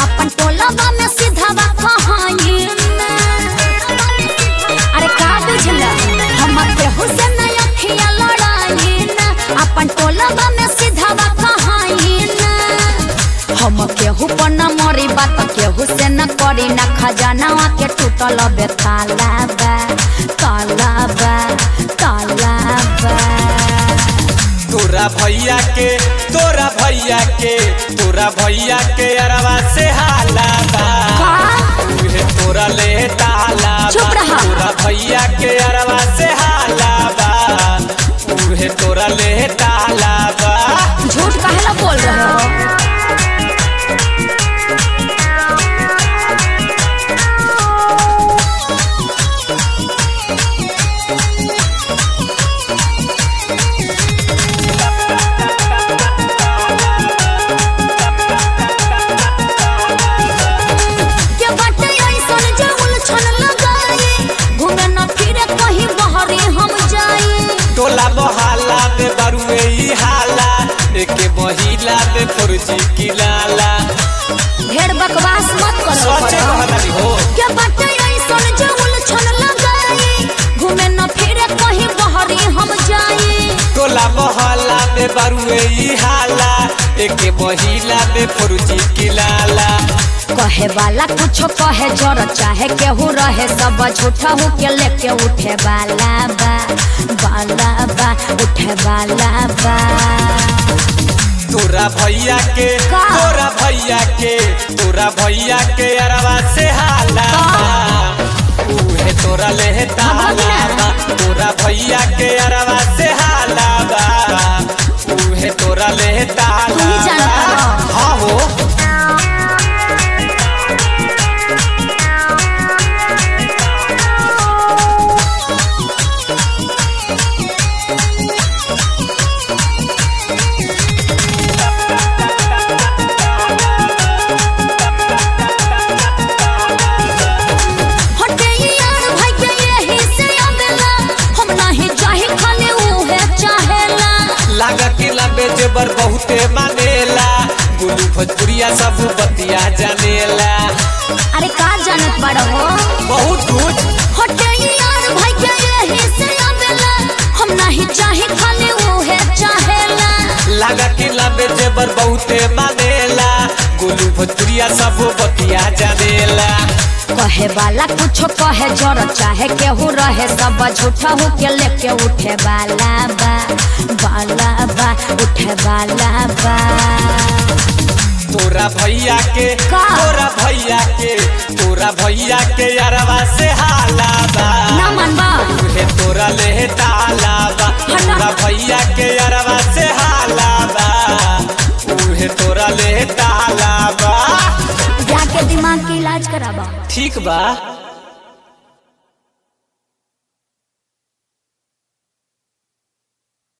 अपन टोलबा में सीधावा कहानी अरे का बुझल हम केहू से नहीं अखिया लड़ाई ना अपन टोलबा में सीधावा कहानी ना हम केहू पर न मरी बात केहू से न करी ना खजाना के टूटल बे ताला बा ताला बा ताला बा तोरा भैया के तोरा भैया के तोरा भैया के अरवा से हाला बा का? उहे तोरा ले ताला बा। चुप रहा। तोरा भैया के अरवा से हाला बा उहे तोरा ले ताला बा झूठ काहेला बोल रहे हो के बाटे ऐसन जे उलझन लगाई घूमे न फिरे कहीं बहरे हम जाई टोला बहाला में बरुए ई हाला एके महिला में फुर्जी की लाला ढेर बकवास मत करो सोचे कहलानी हो के बाटे ऐसन जे उलझन लगाई घूमे न फिरे कहीं बहरे हम जाई टोला मोहल्ला में बरुए ई हाला एके महिला में फुर्जी की लाला कहे वाला कुछ कहे जर चाहे केहू रहे सब झूठा हो के लेके उठे वाला बा वाला बा उठे वाला बा तोरा भैया के का? तोरा भैया के तोरा भैया के अरवा से हाला बा। उहे तोरा ले ताला बा तोरा भैया के अरवा से हाला बा उहे तोरा ले ताला तू ही जानता बा। हो। हाँ हो हटे यार भाई के यही से आवेला हम नाही चाहे खाली उहे चाहेला लागा के लबे जेबर बहुते मानेला गुलू भोजपुरिया सब बतिया जानेला अरे का जानत बड़ हो बहुत कुछ हटे यार भाई के यही से आवेला हम नाही चाहे खाली उहे चाहेला लागा के लबे जेबर बहुते मानेला गुलू भोजपुरिया सब बतिया जानेला कहे वाला कुछ कहे जर चाहे केहू रहे सब झूठा हो के लेके उठे वाला बा वाला बा उठे वाला बा तोरा भैया के का? तोरा भैया के तोरा भैया के अरवा से हाला बा ना मनबा उहे तोरा ले ताला बा हटा। तोरा भैया के अरवा से हाला बा उहे तोरा ले ताला बा जाके दिमाग के इलाज कराबा ठीक बा